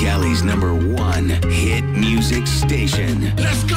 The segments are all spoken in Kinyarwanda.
Cali's number one hit music station. Let's go!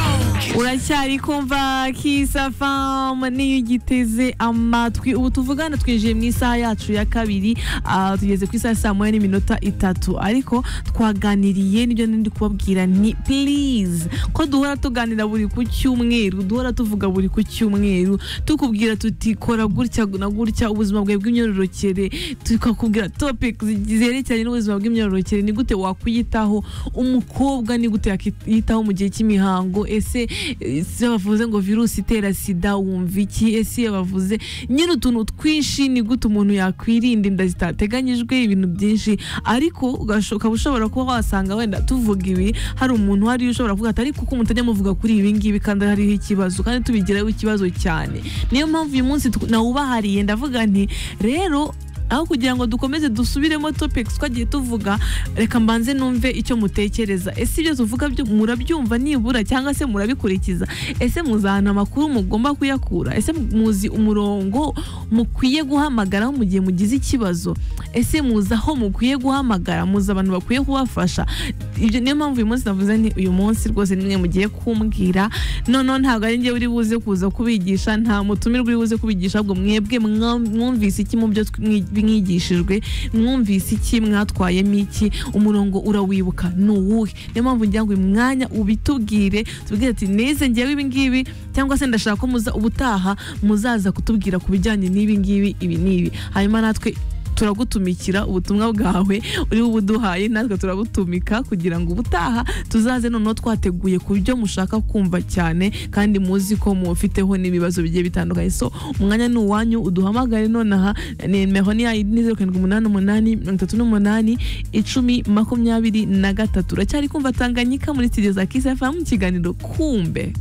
uracyari kumva kisafamu niyo ugiteze amatwi ubu tuvugana twinjiye mu isaha yacu ya kabiri ah, tugeze ku isaha ya saa moya n'iminota itatu ariko twaganiriye nibyo ndi kubabwira ni please ko duhora tuganira buri ku cyumweru duhora tuvuga buri ku cyumweru tukubwira tuti kora gutya na gutya ubuzima bwawe bw'imyororokere tukakubwira topic zerekeranye n'ubuzima bw'imyororokere ni gute wakwiyitaho umukobwa ni gute yakwiyitaho mu gihe cy'imihango ese ese bavuze ngo virusi itera sida wumva iki ese bavuze nyine utuntu twinshi ni gute umuntu yakwirinda inda zitateganyijwe ibintu byinshi ariko ugasho- ukaba ushobora kuba wasanga wenda tuvuga ibi hari umuntu hariya ushobora kuvuga ati ariko uko mutajya muvuga kuri ibi ngibi kandi hariho ikibazo kandi tubigiraho ikibazo cyane niyo mpamvu uyu munsi tu- nawubahariye ndavuga nti rero aho kugira ngo dukomeze dusubiremo topics twagiye tuvuga reka mbanze numve icyo mutekereza ese ibyo tuvuga byo- murabyumva nibura cyangwa se murabikurikiza ese muzahana amakuru mugomba kuyakura ese muzi umurongo mukwiye guhamagaraho mu gihe mugize ikibazo ese muzi aho mukwiye guhamagara muzi abantu bakwiye kubafasha ibyo niyo mpamvu uyu munsi navuze nti uyu munsi rwose nimwe mugiye kumbwira noneho ntabwo ari njyewe uri buze kuza kubigisha nta mutumirwa uri buze kubigisha ahubwo mwebwe mwa- mwumvise iki mu byo twi- mwigishijwe mwumvise iki mwatwayemo iki umurongo urawibuka ni uwuhe niyo mpamvu ngira ngo uyu mwanya ubitubwire tubwire ati nize ngewe ibi ngibi cyangwa se ndashaka ko muza ubutaha muzaza kutubwira ku bijyanye n'ibi ngibi ibi n'ibi hanyuma natwe turagutumikira ubutumwa bwawe uri buduhaye natwe turabutumika kugira ngo ubutaha tuzaze noneho twateguye ku byo mushaka kumva cyane kandi muzi ko mufiteho n'ibibazo bigiye bitandukanye so umwanya ni uwanyu uduhamagare nonaha nimero ni yayi ni zeru karindwi umunani umunani mirongo itatu n'umunani icumi makumyabiri na gatatu uracyari kumva tanganyika muri studio za kisi mu kiganiro kumbe